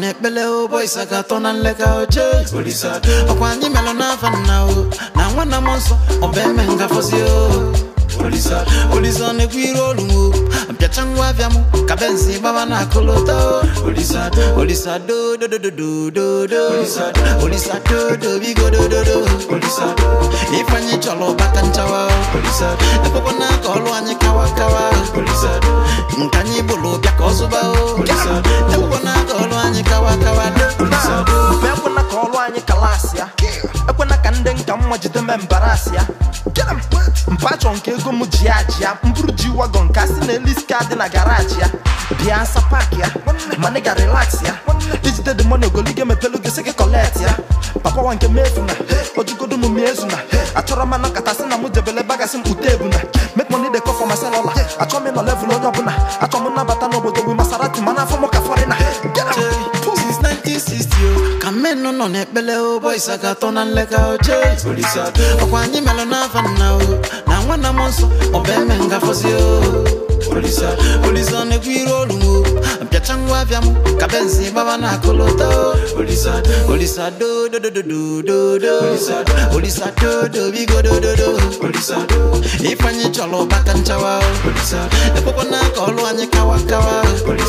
n'ekpele o boys aga atọ na nleka oche ọkwa anyị melụ n'afa nna o na nwanna m nsọ ọba eme ngafọzi o olisa na-ekwu iru olu m o mpịacha ngwa abịa m ka benzi gbaba na akụlụta o olisa dodododododo olisa dodo bigo dododo ifeanyị chọrọ ụbaka nchawa ekwekwa na ka ọlụ anyị kawa kawa nke anyị bụrụ bịa ka ọ zụba o ekwekwa na ka ọlụ anyị kawa kawa mfe ekwena ka ọrụ anyị kalasị ya ekwena ka ndị nka mma jide me mbarasị ya mpachọ nke ego m ji ya ji ya mbụrụ ji wagon ka si na eliska dị na garaji ya bịa nsa pak ya mana ị ga relax ya ijide dị mọni ogolige mepelu gị sị gị kọlet ya papa wa nke mefu na ojugodu m miezu na achọrọ m anọ kata sị na mụ debele bagasị m ute ebu na make money dey come for my cellular achọ m ịnọ level onye ọbụla achọ m nnabata n'obodo bụ masarati mana afọ m ka fọrịna since 1960 o ka mmenụ nọ n'ekpele o boys aga atọ na nleka oche ọkwa anyị melụ n'afa nna o na nwanna m nsọ ọba eme ngafọzi o olisa na-ekwu iru olu m o mpịacha ngwa abịa m ka benzi gbaba na akụlụta o olisa dodododododo olisa dodo bigo dododo ifeanyị chọrọ ụbaka nchawa o ekwekwa na ka ọlụ anyị kawa kawa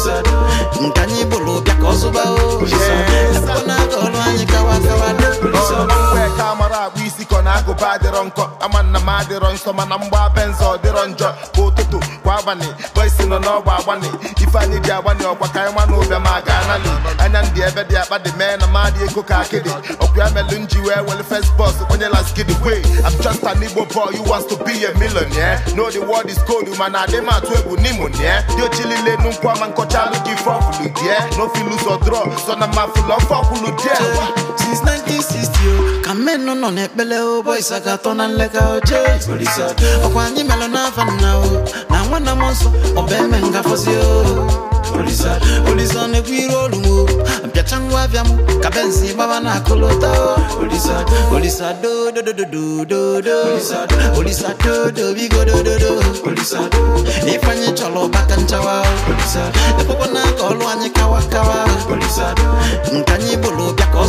nke anyị bụrụ bịa ka ọ zụba o ekwekwa na ka ọlụ anyị kawa kawa mgbe ka mara akpụ isi kọ na agụba adịrọ nkọ ama nna m adịrọ nsọ mana mgba benzo dịrọ njọ kwa ụtụtụ kwa abalị boisi nọ n'ọgba agbani ife anyị ji agbani ọkwa ka anyị nwa n'ụbịa ma ga anali anya ndị ebe dị akpa dị mee na madị ego ka akịdị ọkwa ya melụ nji wee wele first bus onye la skidi way I'm just an Igbo boy who wants to be a millionaire know the world is cold mana adị m atụ egwu n'imonie dị ochilile nukwu ama nkọcha alụ gị ife ọfụlụ die no fit lose or draw so na ma fụlụ ọfọ ọkwụlụ die since 1960 o ka mmenụ nọ n'ekpele o boys aga atọ na nleka oche ọkwa anyị melụ n'afa nna o na nwanna m nsọ ọba eme ngafọzi o olisa na-ekwu iru olu m o mpịacha ngwa abịa m ka benzi gbaba na akụlụta o olisa dodododododo olisa dodo bigo dododo ifeanyị chọrọ ụbaka nchawa o ekwekwa na ka ọlụ anyị kawa kawa nke anyị bụrụ bịa ka ọ